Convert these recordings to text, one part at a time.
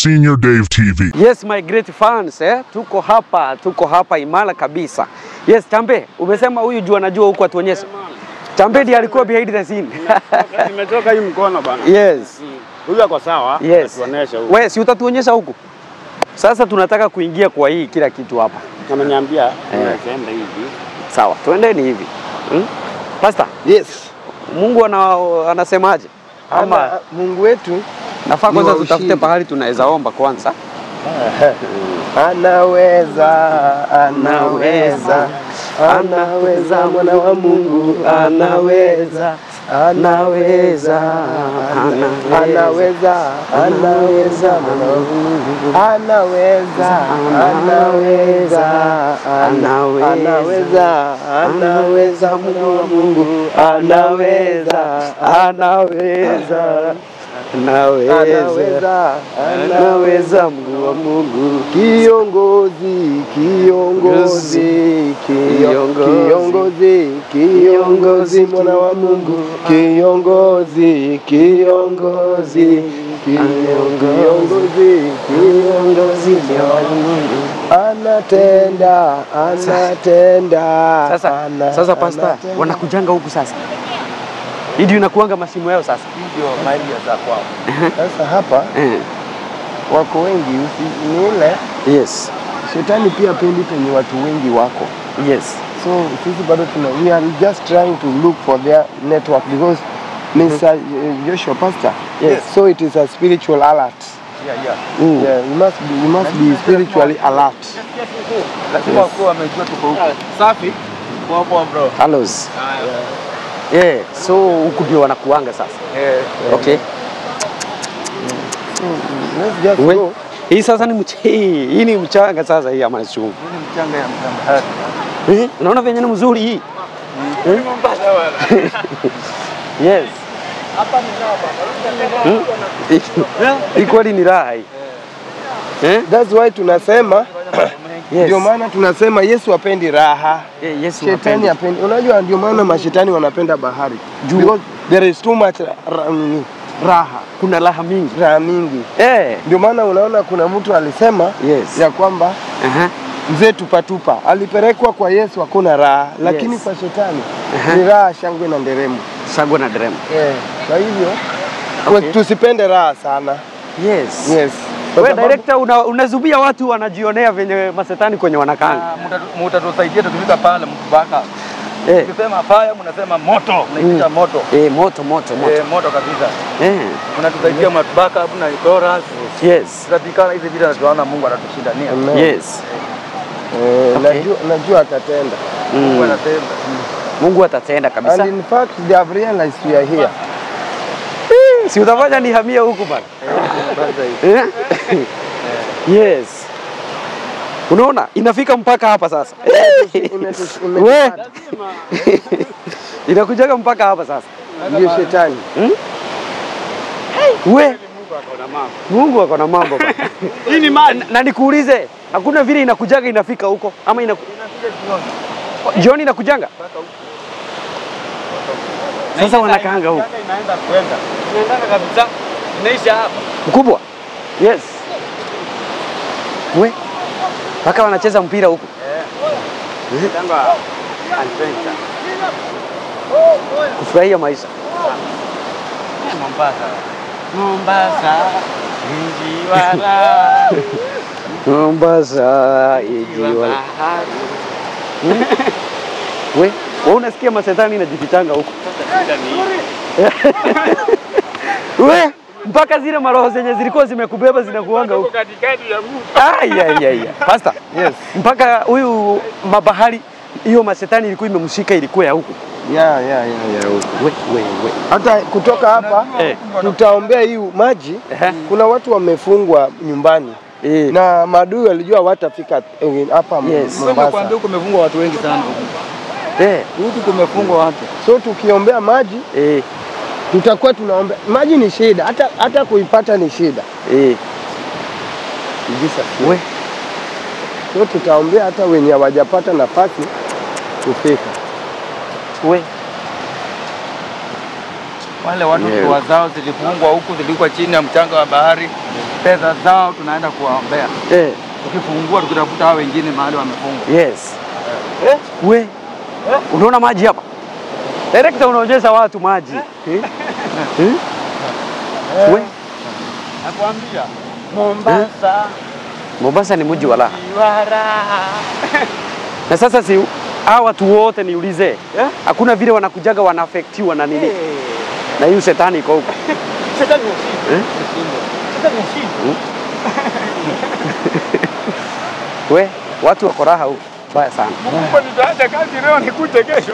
Senior Dave TV. Yes my great fans eh? Tuko hapa, tuko hapa imara kabisa. Yes, Chambe, umesema huyu juu anajua huku atuonyeshe. Chambe ndiye alikuwa behind the scene. Nimetoka hii mkono bana. yes. Huyu ako sawa. Yes. Tuoneshe huyu. Wewe si utatuonyesha huku? Sasa tunataka kuingia kwa hii kila kitu hapa. Ameniambia tunaenda hivi. Sawa, tuendeni hivi. Hmm? Pastor, Yes. Mungu ana, anasemaje? Ama Ama Mungu wetu nafaa ni kwanza wa tutafute ushindi. pahali tunaweza omba kwanza. anaweza, anaweza, anaweza, mwana wa Mungu anaweza, anaweza, anaweza, anaweza, mwana wa Mungu anaweza, anaweza, anaweza, anaweza, mwana wa Mungu anaweza, anaweza anaweza, anaweza Mungu wa Mungu, kiongozi, kiongozi, kio- kiongozi, kiongozi, mwana wa Mungu, kiongozi, kiongozi, kiongozi, kiongozi, mwana wa Mungu, anatenda, anatenda, Sasa, ana- sasa pasta, anatenda. wanakujanga huku sasa. Hii ndio inakuanga masimu yao sasa. Ndio mahali ya za kwao. Sasa hapa Eh. wako wengi, usi- ni ile Yes. shetani pia pendi penye watu wengi wako, Yes. so sisi bado tuna we are just trying to look for their network because Mr. Joshua Pastor, Yes. so it is a spiritual alert. Yeah, yeah. Mm. Yeah, you must be, you must be spiritually alert. Lazima wakuwa wamejua tuko huko. Safi. Poa poa bro. Hellos. Yeah, so huku ndio wanakuanga sasa. Eh. Okay. Let's just We, go. hii sasa ni mch hii, hii ni mchanga sasa hii ama chungu. Hii ni mchanga ya mchanga. Eh? Unaona venye ni mzuri hii? Eh? Yes. Hmm? Hii kweli ni raha hii. Eh? That's why tunasema Yes. ndio maana tunasema Yesu apendi raha. Eh, Yesu Shetani hapendi. apendi. Unajua ndio maana mashetani wanapenda bahari. Juu. Because there is too much ra- ra- raha, Kuna raha mingi. raha mingi. Eh. Ndio maana unaona kuna mtu alisema Yes. ya kwamba Aha. mzee tupatupa alipelekwa kwa Yesu hakuna raha, lakini Yes. kwa shetani Aha. ni raha, shangwe na nderemo. Sagwa na drem. Eh, kwa hivyo Okay. tusipende raha sana. Yes. Yes. Kwa Wewe sababu- director una, unazubia watu wanajionea venye masetani kwenye wanakanga. Ah, Mutatusaidia tukifika pale mtubaka. Eh. Ukisema fire mnasema moto, mnaitisha moto. Eh, moto moto moto. Eh, moto kabisa. Eh. Mnatusaidia matubaka hapo na chorus. Yes. Tutapikana hizi vita na tunaona Mungu atatushindania. Amen. Yes. Eh, Okay. najua, najua atatenda. Mungu Mm. anatenda. Mungu atatenda kabisa. And in fact they have realized we are here. Si utafanya nihamie huku bana. Kwanza hivi. Eh? Yes. Unaona inafika mpaka hapa sasa. Umetu- We. umetupata. Inakujaga mpaka hapa sasa. Ndio shetani. We. Mungu ako na mambo bana. Hii ni maji. Na nikuulize, hakuna vile inakujaga inafika huko ama ina jioni inakujanga? Sasa wanakaanga huko. Inaenda kwenda. Inaenda kabisa. Inaisha hapa. Mkubwa. Yes. We. Mpaka wanacheza mpira huko. Tanga adventure. Kufurahia maisha. Mombasa. Mombasa. Mji wa raha. Mombasa Mji wa ijiwa. bahari. We, wewe unasikia masetani inajifichanga huko. Shida ni We, mpaka zile maroho zenye zilikuwa zimekubeba zinakuanga huko. katikati ya mji. Ai ai ai. ai. Pastor. Yes. Mpaka huyu mabahari hiyo masetani ilikuwa imemshika ilikuwa ya huko. Yeah, yeah, yeah, yeah. We, we, we. Hata kutoka hapa Eh. tutaombea hii maji. Ehe. Kuna watu wamefungwa nyumbani Eh. na maadui walijua watafika eh, hapa Yes. Mombasa. huku kumefungwa watu wengi sana huku. Eh. Huku kumefungwa watu. So tukiombea maji Eh. tutakuwa tunaombea maji. Ni shida, hata hata kuipata ni shida. Eh. We. So tutaombea hata wenye hawajapata nafasi kufika. We. Wale watu Yeah. ndoa zao zilifungwa huku, zilikuwa chini ya mchanga wa bahari, pesa zao tunaenda kuwaombea. Eh, Tukifungua tukitafuta hao wengine mahali wamefungwa. yes. We, unaona maji hapa? Director unaonyesha watu maji. Eh? Eh? We, Nakwambia Mombasa Mombasa ni mji wa raha. Iwara. Na sasa si hawa watu wote niulize, hakuna vile wanakujaga wanaafektiwa na nini na hiyo shetani iko huko. Shetani ushinde. Eh? Shetani ushinde. We, watu wako raha huko baya sana. Mungu nitaacha kazi leo nikuje kesho.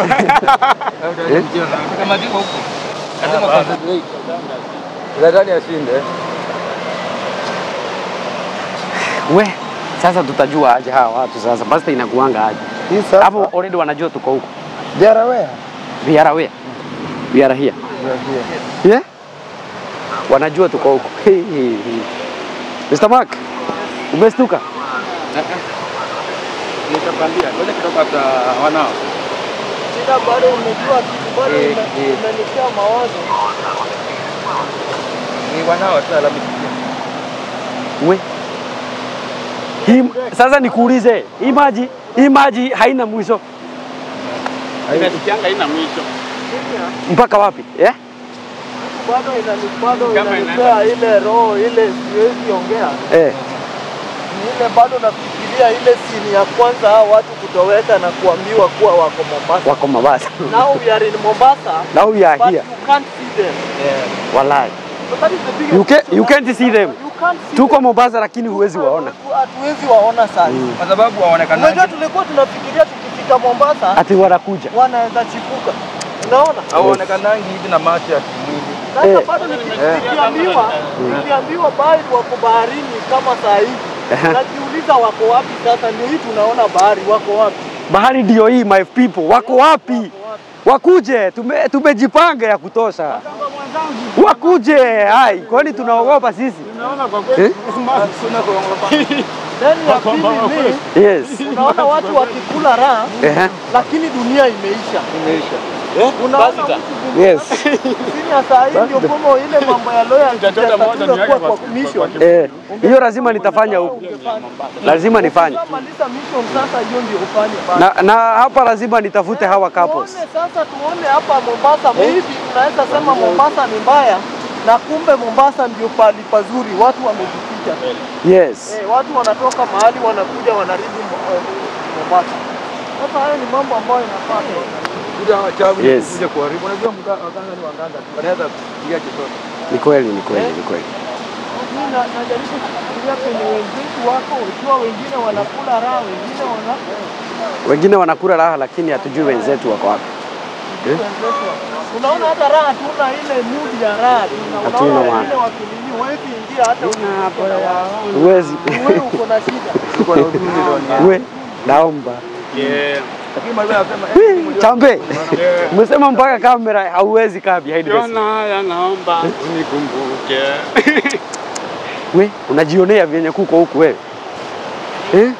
Kama ziko huko. Lazima concentrate. Shetani ashinde. We, sasa tutajua aje hawa watu sasa, basta inakuanga aje Hii sasa, hapo? Already wanajua tuko huko, they are aware. we are aware, we are here. They are here. Yeah? Wanajua tuko huko. Hey, hey, hey. Mr. Mark, umestuka? Nitakwambia, ngoja kidogo hata wanao. Shida bado umejua kitu bado Eh, ina- eh. inanitia mawazo. Ni wanao tu labda. We. Hii, sasa nikuulize, hii maji hii maji haina mwisho Inasikianga ina mwisho. mpaka wapi? Yeah? Bado inani bado Kama inanipea ile roho ile siwezi ongea. Eh. Ni ile bado nafikiria ile sini ya kwanza hao watu kutoweka na kuambiwa kuwa wako Mombasa. Wako Mombasa. Now we are in Mombasa. Now we are But here. you can't see them. Wallahi. So that is the biggest You can, issue. you can't see them. You can't see Tuko them. Mombasa lakini huwezi waona. Hatuwezi waona saa hii. Kwa sababu waonekana Unajua tulikuwa tunafikiria tukifika Mombasa Ati wanakuja. wanaweza chipuka. Unaona? hauonekanangi hivi na macho ya kimwili. Sasa Eh. bado niki- nikiambiwa nikiambiwa bahari wako baharini kama saa hivi najiuliza wako wapi sasa? Ndio hii tunaona bahari, wako wapi? Bahari ndio hii my people. Wako wapi? Wakuje, tume, tumejipanga ya kutosha. Wakuje, hai, kwani tunaogopa sisi? Naona kwa kweli Eh? Then ya pili ni Yes. unaona watu wakikula raha, Ehe. lakini dunia imeisha. Imeisha. Unaona mtu Yes. chini ya saa hii ndio kama ile mambo ya loya Utachota moja niweke kuwa kwa- kwa mission. Eh, hiyo lazima nitafanya huku. Lazima nifanye. Ukishamaliza mission sasa, hiyo ndio ufanye basi. Na, na hapa lazima nitafute hawa couples. Tuone sasa, tuone hapa Mombasa, maybe tunaweza sema Mombasa ni mbaya na kumbe Mombasa ndio pali pazuri, watu wamejificha. Yes. Eh, watu wanatoka mahali wanakuja wanarudi Mo- eh, Mombasa. Sasa hayo ni mambo ambayo inafaa Kuja wachawi Yes. kuja kuharibu. Unajua mga- waganga ni waganga tu. Wanaweza kupiga chochote. Ni kweli, ni kweli, ni kweli. Mimi na- najaribu kufikiria penye wenzetu wako, ikiwa wengine wanakula raha, wengine wana Wengine wanakula raha lakini hatujui wenzetu wako wapi. wenzetu. Unaona hata raha hatuna ile mood ya raha. Tuna- Hatuna Unaona maana. wengine wakinini, huwezi ingia hata uko na wao. Huwezi. Wewe uko na shida. Tuko na huzuni ndani. We, naomba. Yeah. Lakini mwalimu anasema eh, Wii, Chambe, umesema mpaka kamera hauwezi kaa behind the scene. Yona haya naomba unikumbuke. We, unajionea vyenye kuko huku wewe. Eh?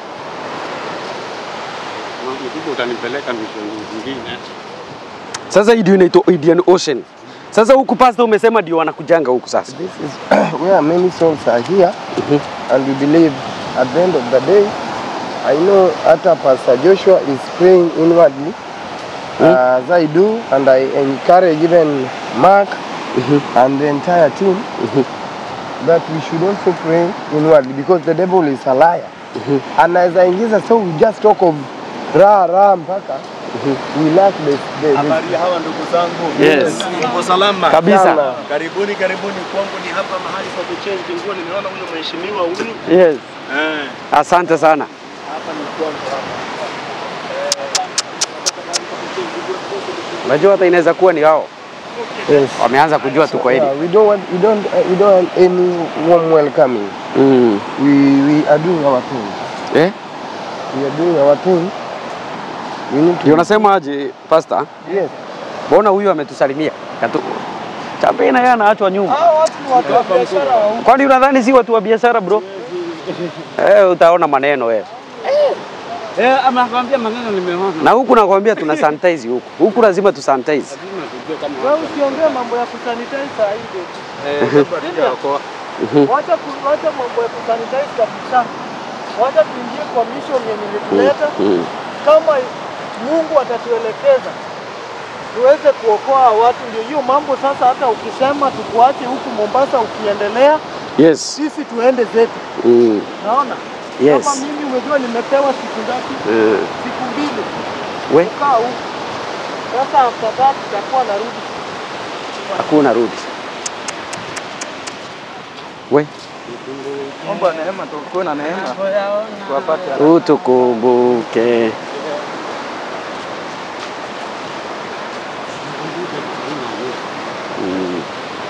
Mkubwa utanipeleka mishoni zingine. Sasa hii ndio inaitwa Indian Ocean. Sasa huku pastor umesema ndio wanakujanga huku sasa. This is where many souls are here, and we believe at the end of the day, I know hata Pastor Joshua is praying inwardly, as I do, and I encourage even Mark and the entire team that we should also pray inwardly because the devil is a liar. And as I ingiza, so we just talk of raha raha mpaka we lack the, the, the Habari hawa ndugu zangu. Yes. Mko salama? Kabisa. Sana. Karibuni karibuni kwangu ni hapa mahali pa kuchange nguo. Nimeona huyo mheshimiwa huyu. Yes. Eh. Asante sana. Hapa ni kwangu hapa. Unajua hata inaweza kuwa ni wao yes. wameanza kujua tuko hili. Yeah, we don't want we don't uh, we don't want any warm welcoming. Mm. We we are doing our thing. Eh? We are doing our thing. We need to. Ndio unasema aje pastor? Yes. Mbona huyu ametusalimia? Katu... Chambe na yeye anaachwa nyuma. Hao watu ni watu wa biashara wa huku. Kwani unadhani si watu wa biashara bro? Eh, utaona maneno wewe. Eh, ama kwambia maneno nimeona. Na huku nakwambia tuna sanitize huku. Huku lazima tu sanitize. Lazima tujue kama Wewe usiongee mambo ya kusanitize saa hii. eh, sasa hatujaokoa. Wacha ku- wacha mambo ya kusanitize kabisa. Wacha tuingie kwa mission yenye ilituleta. Mm. Kama Mungu atatuelekeza tuweze kuokoa watu, ndio hiyo mambo sasa. Hata ukisema tukuache huku Mombasa ukiendelea, Yes. sisi tuende zetu. Mm. Naona Yes. kama mimi umejua nimepewa siku ngapi? Mm. Siku mbili We, kukaa huku. Sasa after that tutakuwa narudi. hakuna rudi. We, Mambo ya neema, tukuwe na neema tuwapate. utukumbuke. Mm.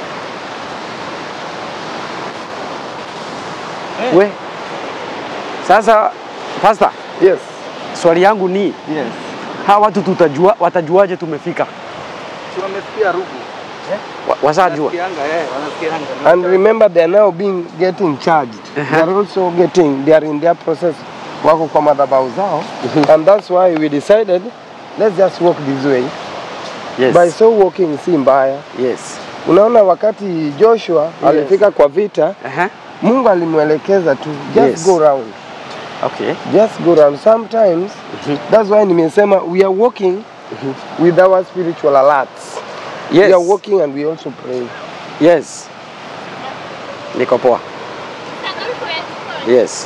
We, sasa pasta, Yes. swali yangu ni Yes. hawa watu tutajua, watajuaje tumefika? Si wamesikia rugu. Wa- Washajua? Wanasikianga, eh, wanasikianga. And remember they are now being getting charged. They are also getting they are in their process wako kwa madhabahu zao and that's why we decided let's just walk this way. Yes. By so walking si mbaya. Yes. Unaona wakati Joshua alifika kwa vita, Aha. Mungu alimwelekeza tu just Yes. go round. Okay. Just go round. Sometimes that's why nimesema we are walking with our spiritual alerts. Yes. We are walking and we also pray. Yes. Niko poa. Yes.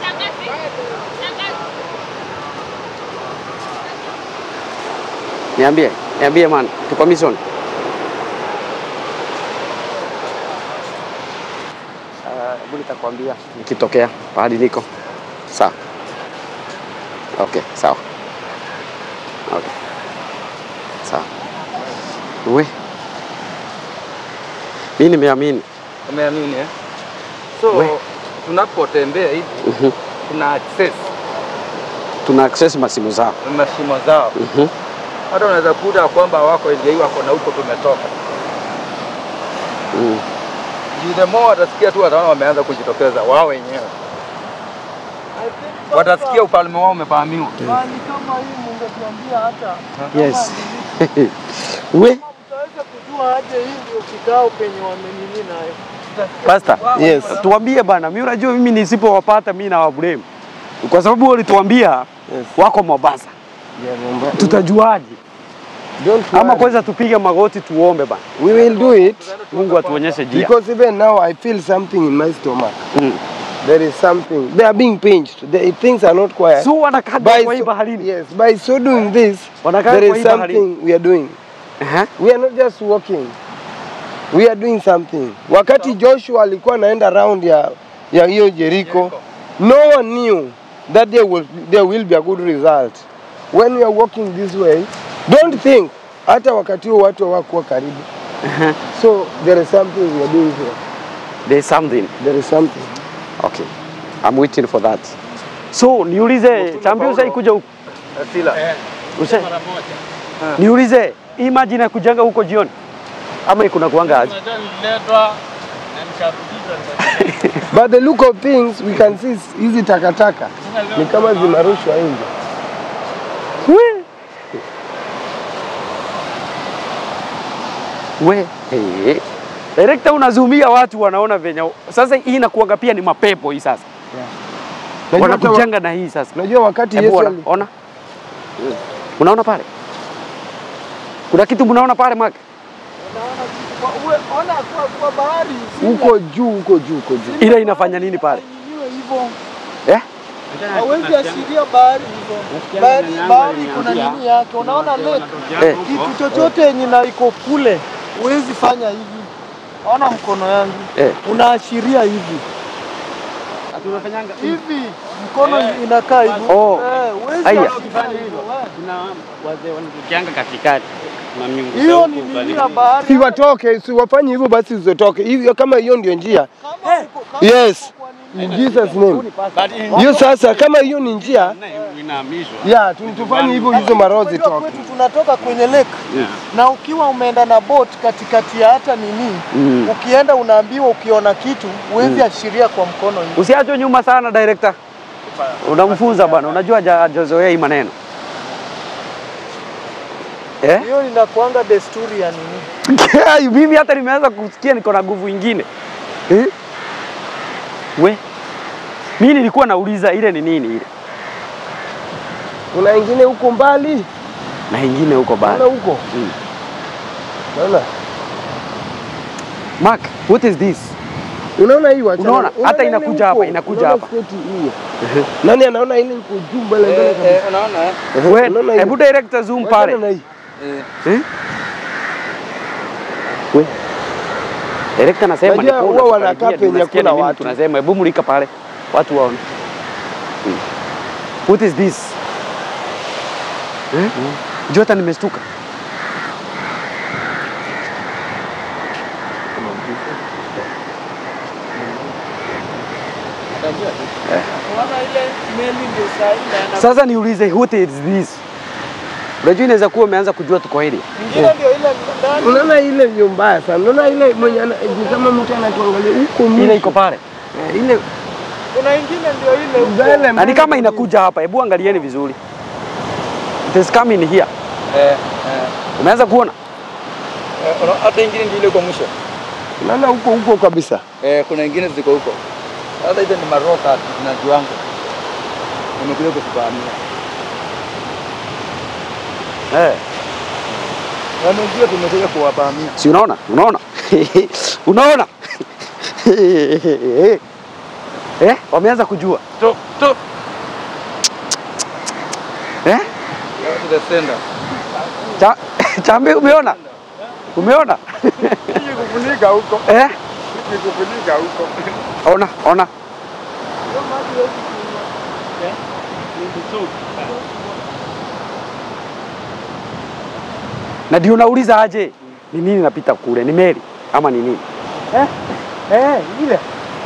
Niambie, niambie man, tuko mission. Ah, Hebu nitakwambia nikitokea pahali niko. Sawa. Okay, sawa. Okay. Sawa. We. Mimi nimeamini. Umeamini eh? So We. tunapotembea hivi Mhm. tuna access Tuna access masimu zao. mashimo zao. Mhm. Hata unaweza kuta kwamba wako ndio hii wako na huko tumetoka. Mm. Juu the more watasikia tu wataona wameanza kujitokeza wao wenyewe. I think sasa Watasikia ufalme wao umevamiwa. Mahali kama hii mungetuambia hata Yes. kama ni- We. kama mtaweza kujua aje hii ndio kikao penye wamenini nayo. Pastor. Yes. Tuambie bana, mimi unajua mimi nisipowapata mimi na wablame. Kwa sababu walituambia Yes. wako Mombasa. Yeah, remember- Tutajuaje? Don't Ama worry. kwanza tupige magoti tuombe bana. We will do it Mungu atuonyeshe njia. because even now I feel something in my stomach. Mm. There is something. They are being pinched. The, things are not quiet. So wanakaa by kwa hii so, baharini. yes, by so doing this, Wanakaa there kwa is hii baharini. something we are doing. Aha. We are not just walking. We are doing something. Wakati Joshua alikuwa anaenda round ya ya hiyo Jericho, no one knew that there will there will be a good result. When we are walking this way, don't think hata wakati huo watu hawakuwa karibu. So there is something we are doing here. There's something. There is something. Okay. I'm waiting for that. So niulize champion sasa kuja huku. Sila. Use. Niulize hii maji inakujanga huko jioni ama kuna kuanga aje? But the look of things we can see hizi takataka ni kama zinarushwa nje. We. We. Hey. Director unazumia watu wanaona venye sasa hii inakuanga pia ni mapepo hii sasa. Unajua hata wa- Wanakujanga na hii sasa. Unajua wakati Hebu Yesu ona, ali- ona. Unaona pale? Kuna kitu mnaona pale Mark? Unaona kitu kwa uwe, ona kwa, kwa bahari si huko juu huko juu huko juu. Ile inafanya nini pale? iwe hivyo. Eh? Hawezi ashiria bahari hivyo. Bahari, bahari kuna nini yake? Unaona lake Eh. kitu chochote yenye na iko kule huwezi fanya hivi. Ona mkono yangu Eh. unaashiria hivi hivi, mkono inakaa hivi. Oh. Eh, huwezi Aya. ashiria hivyo. eh. Kuna wazee wanatukianga katikati na miungu Hiyo za ni huku nini karibu. Si ya bahari? watoke, si wafanye hivyo basi usitoke. Hivyo kama hiyo ndio njia. Kama uko- kama Yes. uko kwa nini? In Jesus name. But in- Hiyo sasa kama hiyo ni njia, inahamishwa. ya tu- tufanye hivyo hizo maroho Unajua zitoke. kwetu tunatoka kwenye lake Yeah. na ukiwa umeenda na boat katikati ya hata nini Mm. ukienda unaambiwa ukiona kitu huwezi ashiria kwa mkono hivi. Usiachwe nyuma sana director. Unamfunza bwana, unajua haja- hajazoea hii maneno. Eh? Hiyo inakuanga desturi ya nini? Mimi hata nimeanza kusikia niko na nguvu ingine. Eh? We, mimi nilikuwa nauliza ile ni nini ile, Kuna ingine huko mbali, na ingine huko naona bado. huko, Mm. naona Mark, what is this? Unaona hii wachana. Unaona? Hata ile inakuja huko? hapa, inakuja Unaona hapa. sketi hiyo? Nani anaona ile iko juu mbele mbele kabisa? unaona eh? Ehe, We, unaona hiyo? hebu director zoom Wachana pale. na hii. Eh? We. Director anasema Unajua ni huwa wanakaa penye kuna watu. Tunasema hebu mulika pale. Watu waone. Mm. What is this? Eh? Jota nimestuka. Unaona ile meli ndio saa hii inaenda. Sasa niulize what is this? Unajua inaweza kuwa umeanza kujua tuko hili. Ingine ndio ile ndani. Unaona ile ndio mbaya sana. Unaona ile mwenye ana- ni kama mtu anatuangalia huko Ile mwisho. iko pale. Eh, ile Kuna ingine ndio ile huko. mbele Na ni mbele kama kabisa. inakuja hapa. Hebu angalieni vizuri. It is coming here. Eh, eh. Umeanza kuona? Eh, una- hata ingine ndio ile kwa mwisho. Unaona huko huko kabisa. Eh, kuna ingine ziko huko. Sasa hizo ni maroka na juango. Nimekuja kufahamia. Eh. Wamejua tumekuja kuwafahamia. Si unaona? Unaona? unaona? eh, wameanza kujua. Stop, stop. Eh? Go to the center. Cha, chambe umeona? Umeona? Kufunika huko. eh? Kufunika huko. Ona, ona. Na ndio nauliza aje, ni nini napita kule? Ni meli ama ni nini? Eh, ile.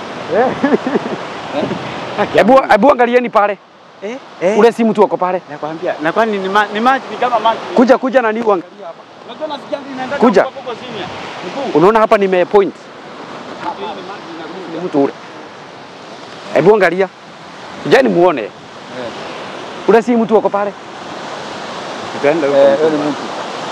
Hebu hebu angalieni pale. Eh? Eh? Ule si mtu wako pale. Nakwambia, na kwani ni, ma, ni maji ni kama maji. Kuja kuja na niu angalia. Unajua nasikia inaenda Kuja. huko huko chini. Mkuu. Unaona hapa nime point. Ni mtu ule. Hebu angalia. Kujani muone. Ule si mtu wako pale. Tutaenda huko. Eh, wewe ni mtu.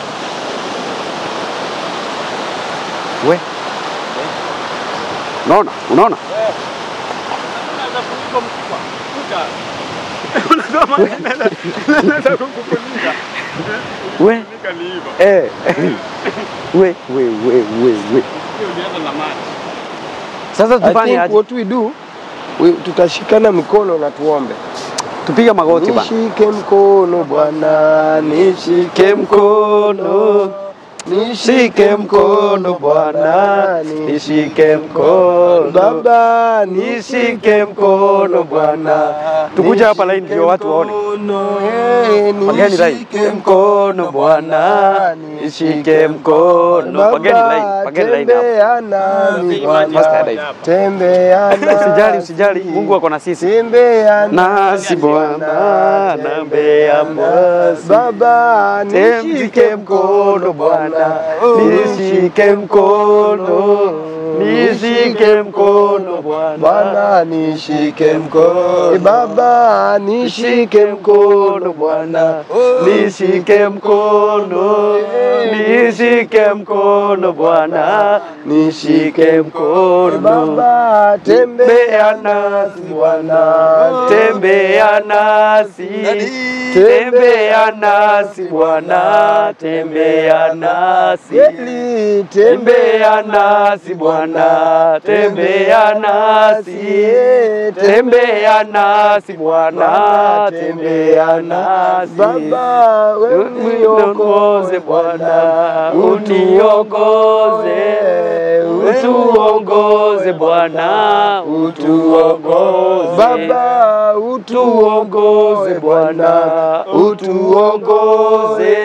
We. Unaona? Unaona? Unaweza kuliko mkubwa. Kuja. Unajua maji inaweza inaweza kukufunika. We. Kufunika ni hivyo. Eh. We, we, we, we, we. Sio ulianza na maji. Sasa I tufanye think aje? what we do we, tutashikana mikono na tuombe. Tupige magoti bana. Nishike mkono Bwana, nishike mkono, nishike mkono Bwana, nishike mkono Baba, nishike mkono Bwana. Tukuja hapa line ndio watu waone. Pagani line. Nishike mkono Bwana, nishike mkono Pagani line, pagani line hapa. tembea nami Master Bwana, dive. tembea nami. Usijali, usijali. Mungu ako na sisi. Tembea Nasi Bwana, tembea nasi. Baba, Nishike nishike mkono Bwana, nishike mkono, nishike mkono Bwana. Bwana, nishike mkono Eh, Baba, nishike mkono Bwana, nishike mkono, nishike mkono Bwana, nishike mkono. Baba, tembea nasi Bwana, tembea nasi, tembea nasi Bwana, tembea nasi, Kweli, tembea nasi Bwana, tembea nasi, tembea nasi Bwana, tembea nasi. Baba, wewe Uniongoze Bwana, uniongoze, utuongoze Bwana, utuongoze Baba, utuongoze Bwana, utuongoze,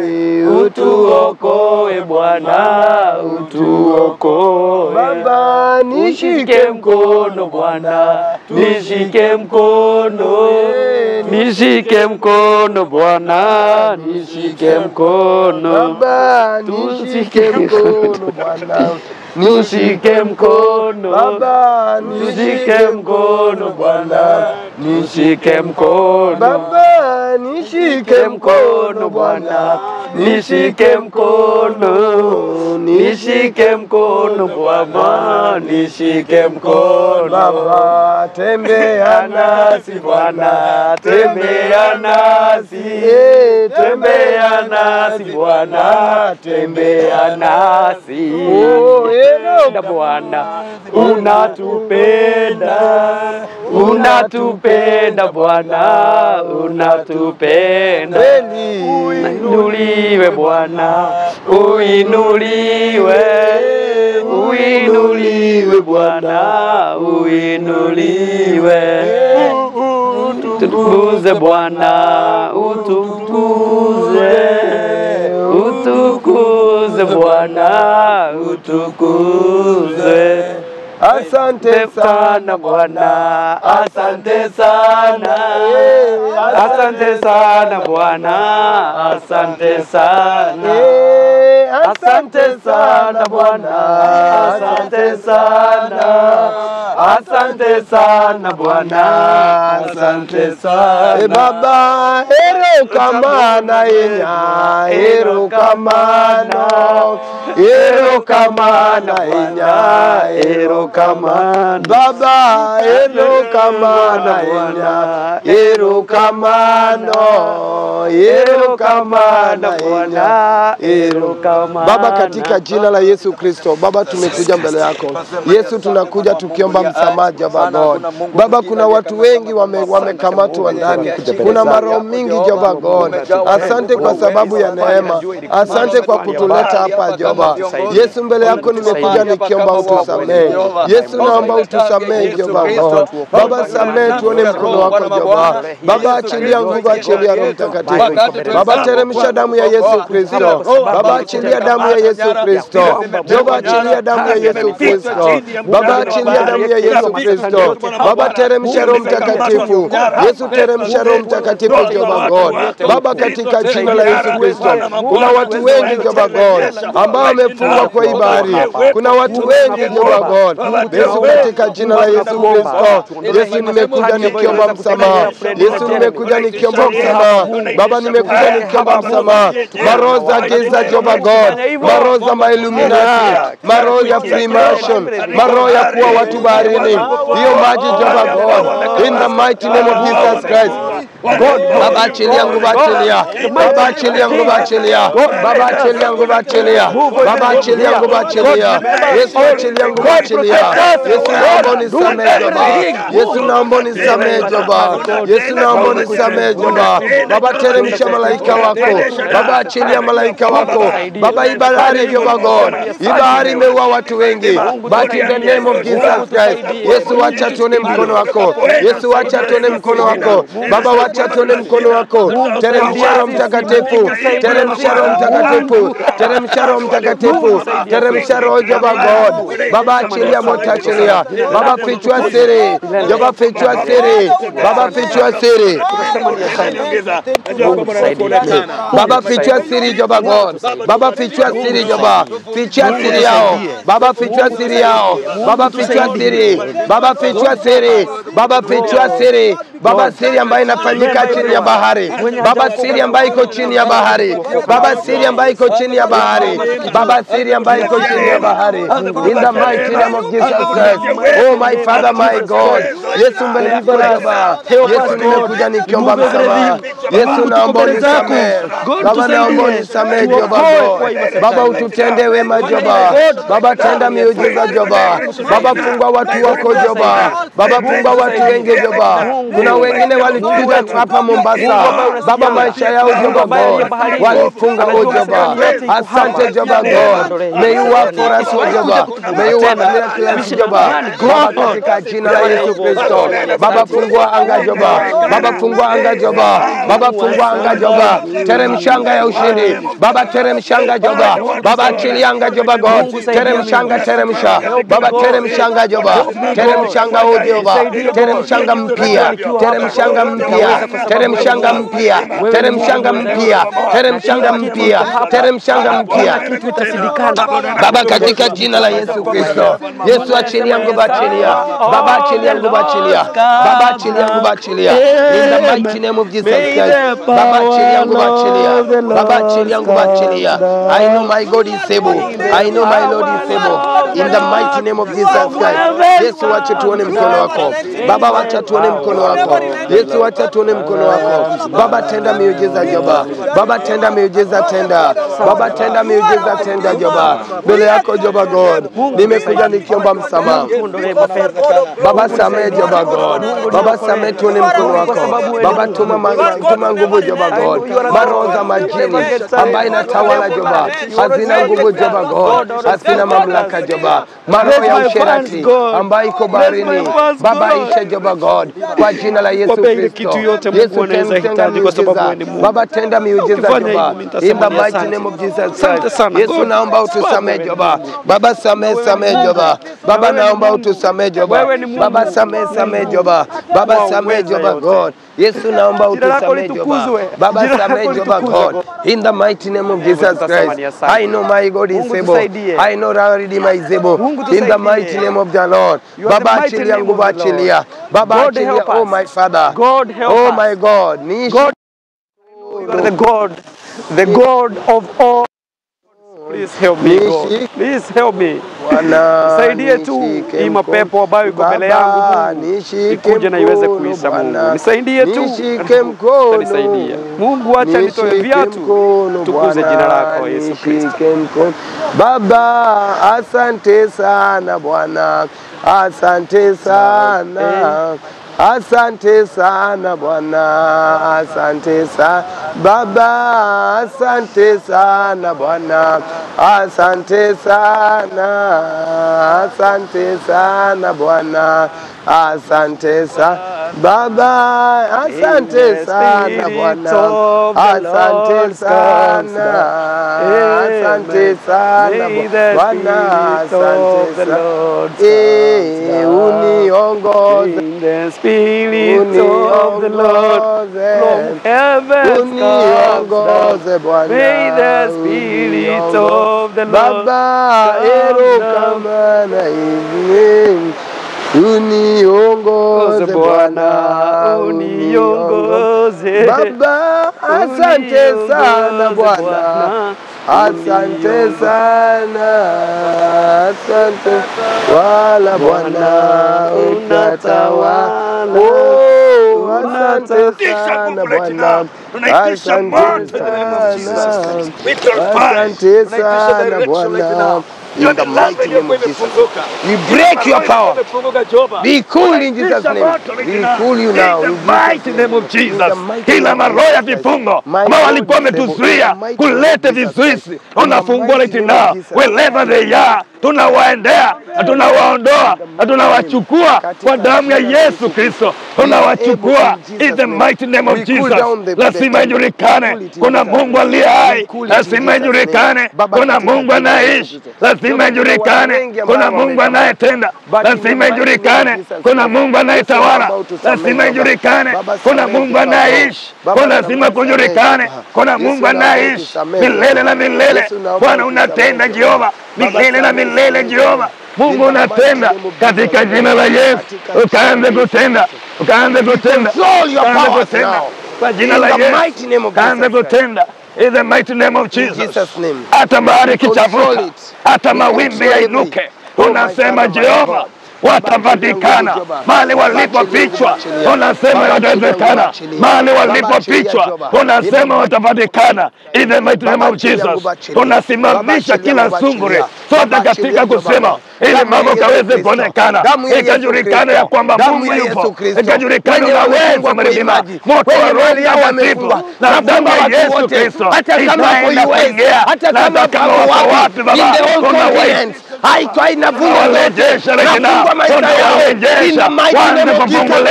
utuokoe Bwana, utuokoe. Baba, Nishike mkono Bwana, nishike mkono, nishike mkono Bwana, nishike mkono. Baba, nishike mkono Bwana, Nishike mkono Baba, nishike mkono Bwana, nishike mkono Baba, nishike nishike mkono Bwana, nishike mkono, nishike mkono Bwana, nishike mkono Baba, tembea nasi Bwana, tembea nasi, Eh, tembea nasi Bwana, tembea nasi. Oh, eno. Penda Bwana, unatupenda, unatupenda Bwana, unatupenda. Kweli. Uinuliwe Bwana, uinuliwe, uinuliwe Bwana, uinuliwe. Utukuze Bwana, utukuze, utukuze Bwana, utukuze. Asante Asante sana Bwana, asante sana, asante sana Bwana, asante sana. Eh, Asante sana Bwana, asante sana, asante sana Bwana, asante sana. Eh, Baba, hero kamana inya, hero kamano, hero kamana inya, hero kamano. Baba, hero kamana inya, hero kamano, hero kamana inya, hero Baba, katika jina la Yesu Kristo, Baba, tumekuja mbele yako Yesu, tunakuja tukiomba msamaha Jehova God. Baba, kuna watu wengi wame- wamekamatwa ndani, kuna maroho mingi Jehova God. Asante kwa sababu ya neema, asante kwa kutuleta hapa Jehova. Yesu, mbele yako nimekuja nikiomba utusamehe. Yesu, naomba utusamehe Jehova God. Baba, samehe, tuone mkono wako Jehova. Baba, achilia nguvu, achilia Roho Mtakatifu. Baba, teremsha damu ya Yesu Kristo. Baba, achilia damu ya Yesu Kristo. Jehova, achilia damu ya Yesu Kristo. Baba, achilia damu ya Yesu Kristo. Baba, teremsha Roho Mtakatifu. Yesu, teremsha Roho Mtakatifu, Jehova God. Baba, katika jina la Yesu Kristo, kuna watu wengi Jehova God ambao wamefungwa kwa hii bahari. Kuna watu wengi Jehova God. Yesu, katika jina la Yesu Kristo, Yesu, nimekuja nikiomba msamaha. Yesu, nimekuja nikiomba msamaha. Baba, nimekuja nikiomba msamaha. Maroho za giza Jehova God, maroho za mailuminati, maroho ya Freemason, maroho ya kuwa watu baharini, hiyo maji Jehova God, in the mighty name of Jesus Christ. God, Baba achilia nguvu, achilia Baba, achilia nguvu, achilia Baba, achilia nguvu, achilia Baba, achilia nguvu, achilia Yesu, achilia nguvu, achilia Yesu, naomba unisamehe Baba, Yesu, naomba unisamehe Baba, Yesu, naomba unisamehe Baba. Baba, teremsha malaika wako Baba, achilia malaika wako Baba, hii bahari Jehova God, hii bahari imeua watu wengi, but in the name of Jesus Christ, Yesu, wacha tuone mkono wako Yesu, wacha tuone mkono wako Baba, wacha tuone mkono wako. Teremsha Roho Mtakatifu, teremsha Roho Mtakatifu, teremsha Roho Mtakatifu, teremsha Roho Jehova God. Baba, achilia moto, achilia Baba, fichua siri Jehova, fichua siri Baba, fichua siri Baba, fichua siri Jehova God. Baba, fichua siri Jehova, fichua siri yao Baba, fichua siri yao Baba, fichua siri Baba, fichua siri Baba, fichua siri Baba, siri ambayo inafanyika chini ya bahari Baba, siri ambayo iko chini ya bahari Baba, siri ambayo iko chini ya bahari Baba, siri ambayo iko chini ya bahari in the mighty name of Jesus Christ. Oh my Father, my God. Yesu mbele yako Baba. Yesu nimekuja nikiomba msamaha. Yesu naomba unisamehe. Baba naomba unisamehe Jehova God. Baba ututende wema Jehova. Baba tenda miujiza Jehova. Baba fungua watu wako Jehova. Baba fungua watu wengi Jehova. Kuna wengine walikuja hapa Mombasa. Baba maisha yao Jehova God. Walifunga o Jehova. Asante Jehova God. May you work for us o Jehova. May you work miracles Jehova. Baba katika jina la Yesu Kristo. Baba fungua anga Jehova. Baba fungua anga Jehova. Baba fungua anga Jehova. Teremshanga ya ushindi. Baba teremshanga Jehova. Baba achilia anga Jehova God. Teremshanga teremsha. Baba teremshanga Jehova. Teremshanga o Jehova. Teremshanga mpya. teremshanga mpya, teremshanga mpya, teremshanga mpya, teremshanga mpya, teremshanga mpya. kitu itasidikana. Baba, katika jina la Yesu Kristo, Yesu achilia nguvu, achilia Baba, achilia nguvu, achilia Baba, achilia nguvu, achilia in the mighty name of Jesus Christ. Baba, achilia nguvu, achilia Baba, achilia nguvu, achilia. I know my God is able. I know my Lord is able. In the mighty name of Jesus Christ. Yesu, wacha tuone mkono wako Baba, wacha tuone mkono wako Yesu, wacha tuone mkono wako Baba, tenda miujiza Jehova Baba, tenda miujiza, tenda Baba, tenda miujiza, tenda Jehova mbele yako Jehova God, nimekuja nikiomba msamaha Baba, samehe Jehova God, Baba, samehe tuone mkono wako Baba, tuma ma- tuma nguvu Jehova God, maroho za majini ambayo inatawala Jehova hazina nguvu Jehova God, hazina mamlaka Jehova, maroho ya usherati ambayo iko baharini Baba, isha Jehova God, kwa jina la Yesu Wape ile Kristo. kitu yote Mungu Yesu, anaweza tenda hitaji kwa sababu miujiza. wewe ni Mungu. Baba, tenda miujiza Ukifanya Jehova, hivyo, nitasema in the ni mighty asante. name of Jesus Asante Christ. sana. Yesu, God. naomba utusamehe Jehova. Baba, samehe, samehe Jehova. Baba, naomba utusamehe Jehova. Wewe ni Mungu. Baba, samehe, samehe Jehova. Baba, Wa samehe uweza Jehova yote. God. Yesu, naomba Jina lako utusamehe Jehova. litukuzwe. Baba, Jina lako samehe Jehova litukuzwe, God. In the mighty name of Jesus tutasema Christ. ni asante. I know my God is Mungu able. tusaidie. I know our Redeemer is able. Mungu In the tusaidie. mighty name of the Lord. You are the Baba, mighty achilia name nguvu, of the Lord. achilia. Baba, God achilia. help Oh us. my Father. God help Oh us. my God. Niishi God, you are the God, the God of all. Please help me, God. Nishi- Please help me. Bwana, Nisaidie tu nishike hii mapepo mkono. ambayo iko mbele yangu, Baba, Mungu. nishike Ikuje na iweze mkono, kuisha, Bwana. Mungu. Nisaidie tu. Nishike mkono. Utanisaidia. Mungu, acha nitoe Nishike viatu. mkono, Tukuze Bwana. jina lako, Yesu Kristo. Nishike mkono. Baba, asante sana Bwana, asante sana Asante sana Bwana, asante sana Baba, asante sana Bwana, asante sana, asante sana Bwana, asante sana Baba, asante sana Bwana, asante sana, asante sana Bwana, asante sana, eh, uniongoze In the spirit of the Lord from heaven comes uniongoze down. Bwana, May the spirit of the Lord Baba, come ero down. kama na hivi uniongoze Bwana, uniongoze Baba, asante sana Bwana, asante sana, asante wala Bwana, unatawala. Oh, asante sana Bwana, asante sana, asante sana Bwana. In the mighty name of Jesus. We break your power. Be cool in Jesus' name. We cool you now. In In the mighty name of Jesus. Kila maroho ya vifungo ambao walikuwa wametuzuia kuleta vizuizi, unafungua right now. Wherever they are, tunawaendea na tunawaondoa na tunawachukua kwa damu ya Yesu Kristo, tunawachukua in the mighty name of Jesus. Lazima ijulikane kuna Mungu aliye hai, lazima ijulikane kuna Mungu anayeishi, lazima ijulikane kuna Mungu anayetenda, lazima ijulikane kuna Mungu anayetawala, lazima ijulikane kuna Mungu anayeishi, kwa lazima kujulikane kuna Mungu anayeishi milele na milele. Bwana unatenda Jehova, milele na milele Jehova. Mungu unatenda katika jina la Yesu, ukaanze kutenda, ukaanze kutenda, Control your ukaanze powers kutenda now. kwa jina In la the Yesu, mighty name of ukaanze Jesus Christ. kutenda in the mighty name of In Jesus. Jesus' name. Hata bahari Control kichafuka, it. hata We mawimbi control yainuke, it. Oh my unasema Father, my Jehova God. watapatikana mahali walipofichwa, unasema watawezekana mahali walipofichwa, unasema watapatikana. In the mighty name of Jesus, tunasimamisha kila sunguri sote katika kusema, ili mambo kaweze kuonekana, ikajulikana ya kwamba Mungu yupo, ikajulikana unaweza mlima, moto wa Roho Mtakatifu na damu ya Yesu Kristo itaenda kuingia, na hata kama wako wapi Baba, tunawaishi haitwa inavunja Warejeshe zote. right now. Nafungwa maisha yao. In the Tunawarejesha. mighty Waanze name of Jesus kufunguliwa. Christ.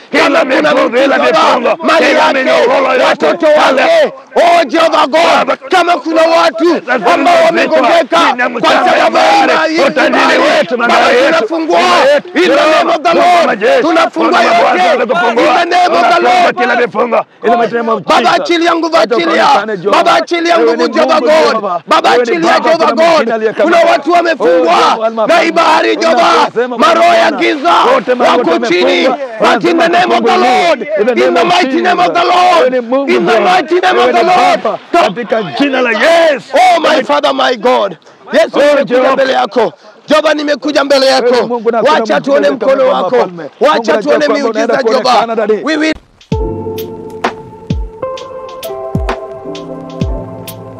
kila miguu, kila mifungo, mali kila yake, minyororo yote, watoto wake, oh Jehova God, kama kuna watu ambao wamegongeka kwa sababu ya hii utajiri wetu, Baba, magari yetu, tunafungua nyumba yetu, in the name of the Mungu wa Lord, majeshi, tunafungua Mungu wa yote mabwana, in tunakufungua. the name of the Tunafunga Lord. kila mifungo in the mighty name of Baba Jesus. achilia nguvu, Wacha achilia ukaonekane, Jehova. Baba, achilia Wewe nguvu ni Jehova Mungu, God, Jehova. Baba Wewe ni achilia Baba, Jehova kuna God. mwingine aliye kama Kuna wewe. watu Oh, wamefungwa Jehova, na hii bahari Jehova, Tunasema, maroho ya Bwana, giza wote Mungu wako tumefungwa. chini, but in the name of the Tufunguliwe. Lord, In the in the name of mighty name of the Jesus. Lord, Wewe ni Mungu, in the Jehova. mighty name Wewe of the ni Lord. Baba, katika jina la Yesu. Oh my Father, my God. Yesu, Oh, nimekuja Jehova. mbele yako. Jehova, nimekuja mbele Wewe yako. Mungu, na hakuna Wacha Mungu tuone kama mkono wewe, wako. mfalme. Mungu, Wacha najua tuone kwamba unaenda miujiza Jehova. kuonekana, Daddy. We will